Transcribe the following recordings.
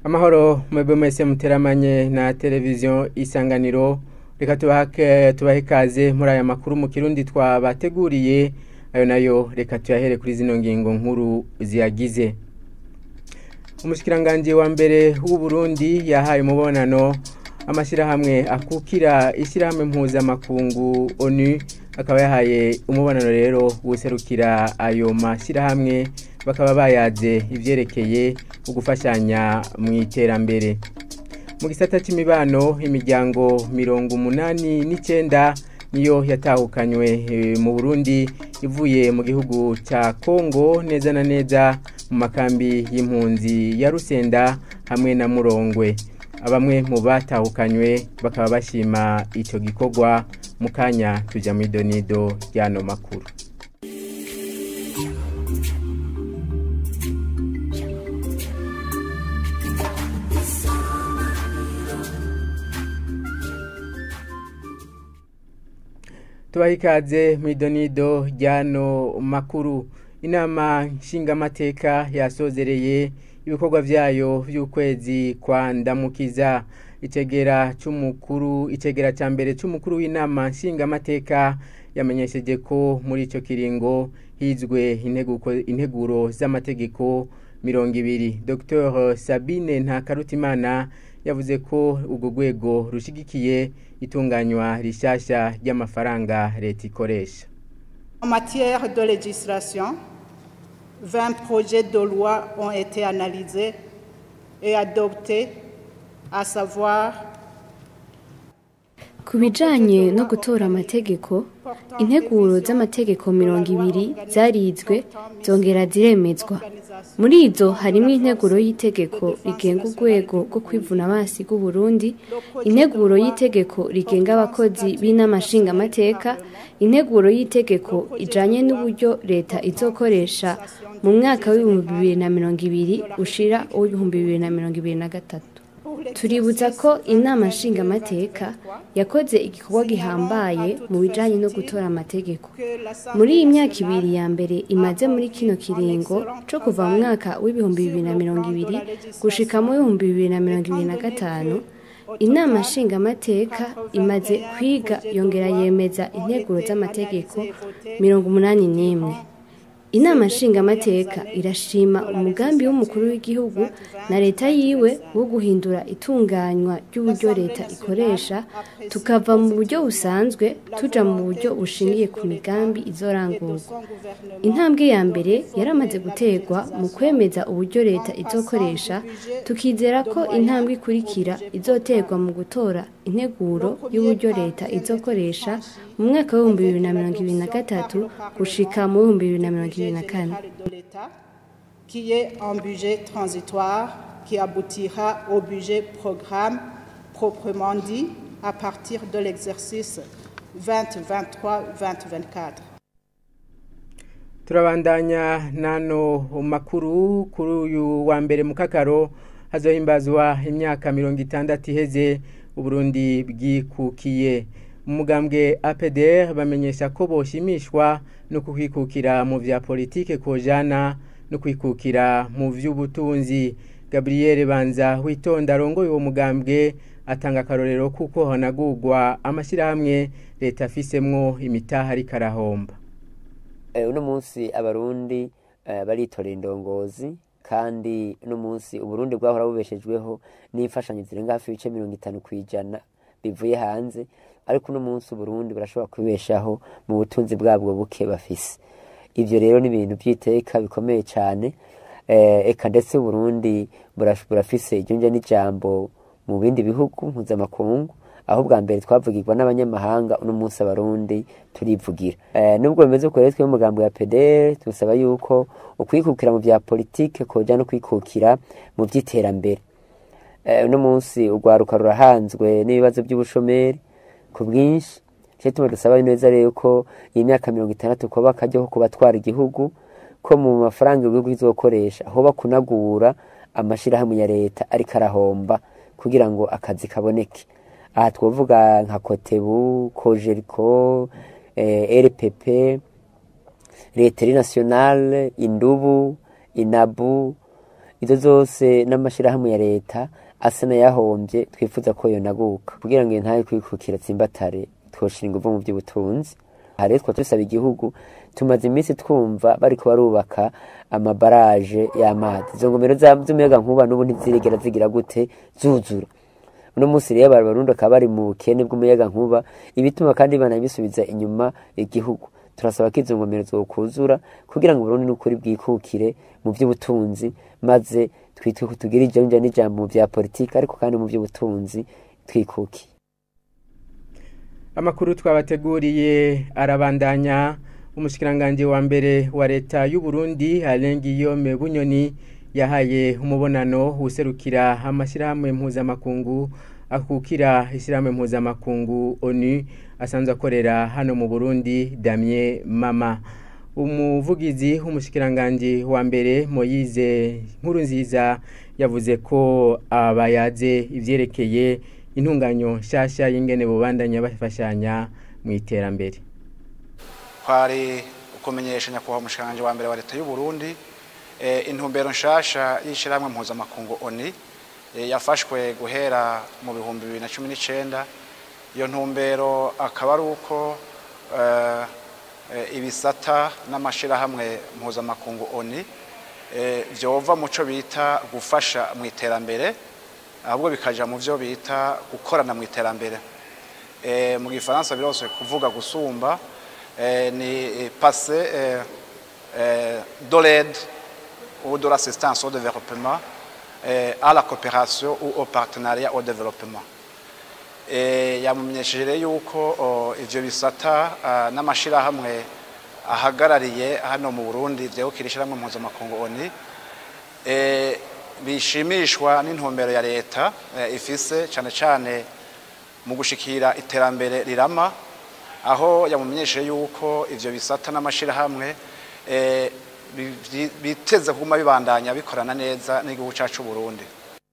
amahoro mwebwe mwese muteramanye na televiziyo isanganiro reka tubahe ikaze muri aya makuru mu kirundi twabateguriye ayo nayo reka tuyahere kuri zino ngingo nkuru ziyagize umushyikiranganje wa mbere w'u Burundi yahaye umubonano amashyirahamwe akukira ishyirahamwe mpuzamakungu onu akaba yahaye umubonano rero guserukira ayo mashyirahamwe bakaba bayaze ibyerekeye ugufashanya mu iterambere mu gisata cy'imibano imiryango mirongo umunani n'icyenda niyo yatahukanywe mu burundi ivuye mu gihugu cya kongo neza na neza mu makambi y'impunzi ya rusenda hamwe na murongwe bamwe mu batahukanywe bakaba bashima icyo gikorwa mu kanya tujya mu idonido ry'ano makuru tubaha ikaze mu idonido ry'ano makuru inama nshingamateka yasozereye ibikorwa byayo by'ukwezi kwa ndamukiza itegera cy'umukuru itegera cya mbere cy'umukuru w'inama nshingamateka yamenyesheje ko muri icyo kiringo hizwe integuro z'amategeko mirongo ibiri dr sabine ntakarutimana yavuze ko urwo rwego rushyigikiye itunganywa rishyashya ry'amafaranga leta ikoresha En matière de législation, 20 projets de loi ont été analysés et adoptés, à savoir ku bijyanye no gutora amategeko integuro z'amategeko mirongo ibiri zarizwe zongera ziremezwa muri izo harimo integuro y'itegeko rigenga urwego rwo kwivuna amazi rw'u Burundi integuro y'itegeko rigenga abakozi b'inama nshingamateka integuro y'itegeko ijyanye n'uburyo leta izokoresha mu mwaka w'ibihumbi bibiri na mirongo ibiri ushira uw'ibihumbi bibiri na mirongo ibiri na gatatu tuributsa ko inama nshingamateka yakoze igikorwa gihambaye mu bijyanye no gutora amategeko muri iyi myaka ibiri ya mbere imaze muri kino kiringo cyo kuva mu mwaka w'ibihumbi bibiri na mirongo ibiri gushika mu w'ibihumbi bibiri na mirongo ibiri na gatanu inama nshingamateka imaze kwiga yongera yemeza integuro z'amategeko mirongo umunani n'imwe inama nshingamateka irashima umugambi w'umukuru w'igihugu na leta yiwe wo guhindura itunganywa ry'uburyo leta ikoresha tukava mu buryo busanzwe tuja mu buryo bushingiye ku migambi izorangurwa intambwe ya mbere yaramaze guterwa mu kwemeza uburyo leta izokoresha tukizera ko intambwe ikurikira izoterwa mu gutora integuro y'uburyo leta izokoresha mu mwaka w'ibihumbi bibiri na mirongo ibiri na gatatu gushika mu w'ibihumbi bibiri na mirongo ibiri na kane qui est un budget transitoire qui aboutira au budget programme proprement dit à partir de l'exercice 2023-2024. turabandanya nano makuru kuri uyu wa mbere mu kakaro hazohimbazwa imyaka mirongo itandatu iheze uburundi bwikukiye umugambwe apdr bamenyesha ko boshimishwa no kwikukira mu vya politike kojana no kwikukira mu vy'ubutunzi gabriel banza witonda arongoye uwo mugambwe atanga akarorero kuko hanagurwa amashyirahamwe leta afisemwo imitaha ariko arahomba uno munsi abarundi baritorera indongozi kandi uno munsi uburundi bwahora bubeshejweho n'imfashanyo zirenga hafi ibice mirongo itanu ku ijana bivuye hanze ariko uno munsi uburundi burashobora kubeshaho mu butunzi bwabwo buke bafise ivyo rero ni ibintu by'iteka bikomeye cyane eka ndetse uburundi burafise ijunja n'ijambo mu bindi bihugu mpuzamakungu aho bwa mbere twavugirwa n'abanyamahanga uno munsi abarundi turivugira nubwo bimeze uko rero twe umugambo ya pdr tusaba yuko ukwikukira mu bya politike koja no kwikukira mu by'iterambere uno munsi urwaruka rurahanzwe n'ibibazo by'ubushomeri ku bwinshi cyo tuma dusaba neza rero ko iyi myaka mirongo itandatu kuba akajyaho ku batwara igihugu ko mu mafaranga igihugu kizokoresha aho bakunagura amashyirahamwe ya leta ariko arahomba kugira ngo akazi kaboneke aha twavuga nka kotebu kojeriko rpp leteri nasiyonale indubu inabu izo zose n'amashyirahamwe ya leta asa n'ayahombye twifuza ko yonaguka kugira ngo ntaye kwikukira tsimbatare twoshira ingufu mu by'ubutunzi aha rero twaba dusaba igihugu tumaze iminsi twumva bariko barubaka amabaraje y'amazi izo ngomero z'umuyaga nkuba n'ubu ntizirigera zigira gute zuzura uno munsi rero abarundi bakaba bari mu bukene bw'umuyaga nkuba ibituma kandi banabisubiza inyuma igihugu turasaba ko izo ngomero zokuzura kugira ngo Burundi n'ukuri bwikukire mu by'ubutunzi maze twitwe ko tugira ijanja n'ijambo mu bya politiki ariko kandi mu by'ubutunzi twikukiye amakuru twabateguriye arabandanya umushikiranganji wa mbere wa leta y'u Burundi Alain Guillaume Bunyoni yahaye umubonano userukira amashyirahamwe mpuzamakungu akukira ishyirahamwe mpuzamakungu ONU asanzwe akorera hano mu Burundi Damien Mama umuvugizi w'umushikiranganji wa mbere Moyize nkuru nziza yavuze ko abayaze ivyerekeye intunganyo nshasha y'ingene bubandanya bafashanya mu iterambere kwari ukumenyesha nyakubahwa umushikiranganji wa mbere wa leta y'u Burundi intumbero nshasha y'ishyirahamwe mpuzamakungu oni yafashwe guhera mu bihumbi bibiri na cumi n'icyenda iyo ntumbero akaba ari uko ibisata n'amashyirahamwe mpuzamakungu oni byova mu cyo bita gufasha mu iterambere ahubwo bikajya mu byo bita gukorana mu iterambere mu gifaransa birose kuvuga gusumba ni pase dorede ou de l'assistance au développement euh, à la coopération ou au partenariat au développement yamumenyesheje rero yuko ivyo bisata n'amashirahamwe ahagarariye hano mu Burundi vyegukira ishyirahamwe mpuzamakungu ONU bishimishwa n'intumbero ya leta ifise cane cane mu gushikira iterambere rirama aho yamumenyesheje yuko ivyo bisata n'amashirahamwe biteze kuguma bibandanya bikorana neza n'igihugu cyacu Burundi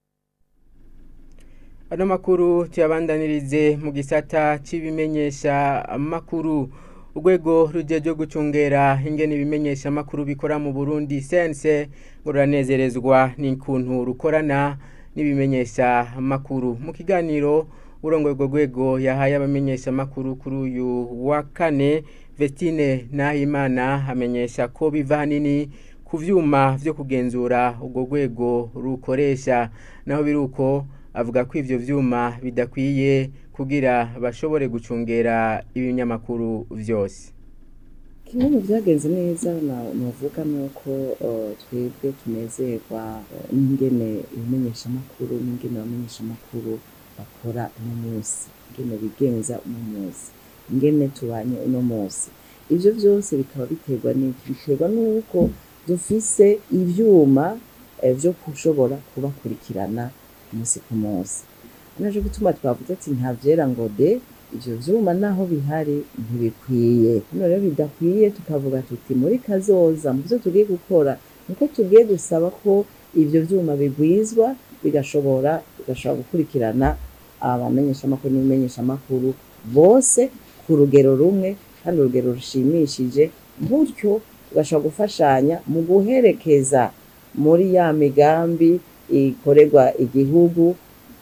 ano makuru tuyabandanirize mu gisata cy'ibimenyesha amakuru urwego rujejwe gucungera ingene ibimenyesha amakuru bikora mu Burundi sense ngo ruranezerezwa n'inkuntu rukorana n'ibimenyesha amakuru mu kiganiro urongoye urwo rwego yahaye abamenyesha amakuru kuri uyu wa kane Vestine Nahimana amenyesha ko biva hanini ku vyuma vyo kugenzura urwo rwego rukoresha naho biruko avuga ko ivyo vyuma bidakwiye kugira bashobore gucungera ibinyamakuru vyose kimwe mu byagenze neza navuga ni uko twebwe tunezerwa n'ingene ibimenyeshamakuru n'ingene abamenyeshamakuru bakora uno munsi ingene bigenza uno munsi ingene tubanye uno munsi ivyo vyose bikaba biterwa n'iki biterwa n'uko dufise ivyuma vyo kushobora kubakurikirana umunsi ku munsi naje gutuma twavuze ati nta vyera ngo de ivyo vyuma naho bihari ntibikwiye hano rero bidakwiye tukavuga tuti muri kazoza mu vyo tugiye gukora nuko tugiye gusaba ko ivyo vyuma bigwizwa bigashobora bigashobora gukurikirana abamenyeshamakuru n'ibimenyeshamakuru bose ku rugero rumwe kandi urugero rushimishije gutyo tugashobora gufashanya mu guherekeza muri ya migambi ikorerwa igihugu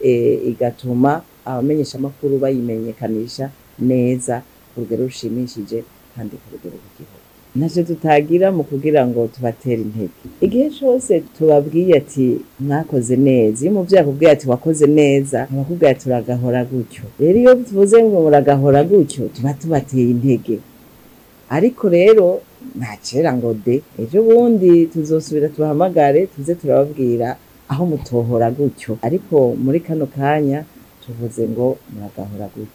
igatuma abamenyeshamakuru bayimenyekanisha neza ku rugero rushimishije kandi ku rugero rw'igihugu ntacyo tutagira mu kugira ngo tubatere intege igihe cyose tubabwiye ati mwakoze neza iyo umubyeyi akubwiye ati wakoze neza abakubwiye ati uragahora gutyo rero iyo tuvuze ngo muragahora gutyo tuba tubateye intege ariko rero nta kera ngo de ejo bundi tuzosubira tubahamagare tuze turababwira aho mutohora gutyo ariko muri kano kanya tuvuze ngo muragahora gutyo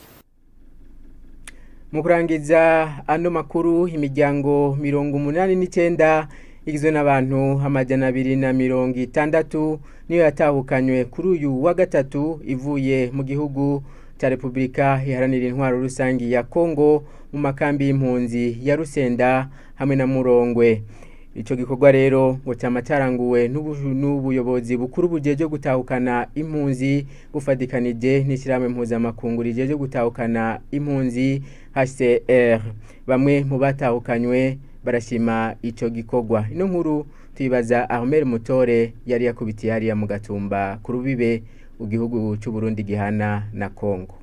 mu kurangiza ano makuru imiryango mirongo umunani n'icyenda igizwe n'abantu amajana abiri na mirongo itandatu niyo yatahukanywe kuri uyu wa gatatu ivuye mu gihugu cya repubulika iharanira intwaro rusange ya kongo mu makambi y'impunzi ya rusenda hamwe na murongwe icyo gikorwa rero ngo cyama cyaranguwe n'ubuyobozi bukuru bugiye gutahukana impunzi bufatikanije n'ishyirahamwe mpuzamakungu rigiye gutahukana impunzi hcr bamwe mu batahukanywe barashima icyo gikorwa ino nkuru tuyibaza Ahmed Mutore yari yakubitiye hariya mu gatumba ku rubibe igihugu cy'u Burundi gihana na Kongo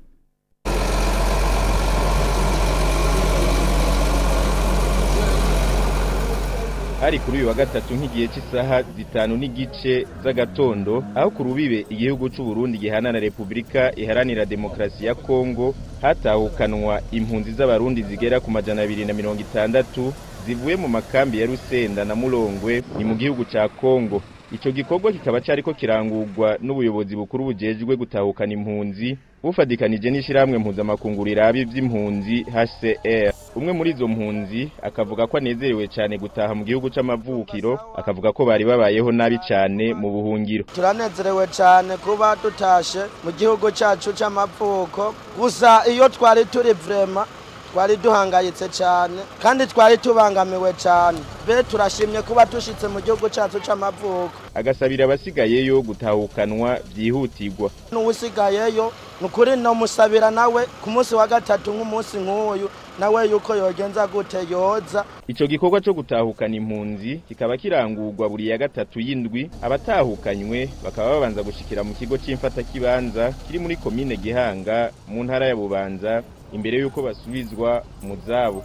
hari kuri uyu wa gatatu nk'igihe cy'isaha zitanu n'igice z'agatondo aho ku rubibe igihugu cy'u Burundi gihana na Repubulika iharanira demokarasi ya Kongo hatahukanwa impunzi z'abarundi zigera ku majana abiri na mirongo itandatu zivuye mu makambi ya Rusenda na Murongwe ni mu gihugu ca Kongo ico gikorwa kikaba cariko kirangurwa n'ubuyobozi bukuru bujejwe gutahukana impunzi bufadikanije n'ishyirahamwe mpuzamakungu riraba ivy'impunzi HCR umwe muri izo mpunzi akavuga ko anezerewe cyane gutaha mu gihugu c'amavukiro akavuga ko bari babayeho nabi cyane mu buhungiro turanezerewe cyane kuba dutashe mu gihugu cyacu c'amavuko gusa iyo twari turi vrema twari duhangayitse cyane kandi twari tubangamiwe cyane be turashimye kuba dushitse mu gihugu cyacu c'amavuko agasabira abasigayeyo gutahukanwa byihutirwa n'uwusigayeyo ni ukuri nomusabira nawe ku munsi wa gatatu nk'umunsi nk'uyu nawe yuko yogenza gute yoza ico gikorwa co gutahukana impunzi kikaba kirangurwa buri ya gatatu y'indwi abatahukanywe bakaba babanza gushikira mu kigo c'imfatakibanza kiri muri komine gihanga mu ntara ya bubanza imbere y'uko basubizwa mu zabo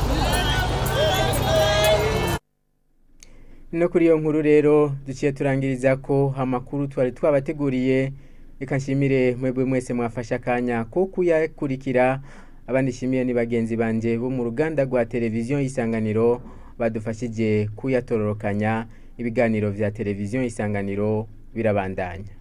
no kuri iyo nkuru rero duciye turangiriza ko amakuru twari twabateguriye reka nshimire mwebwe mwese mwafashe akanya ko kuyakurikira abandi nshimiye ni bagenzi banje bo mu ruganda rwa televiziyo y'isanganiro badufashije kuyatororokanya ibiganiro vya televiziyo y'isanganiro birabandanya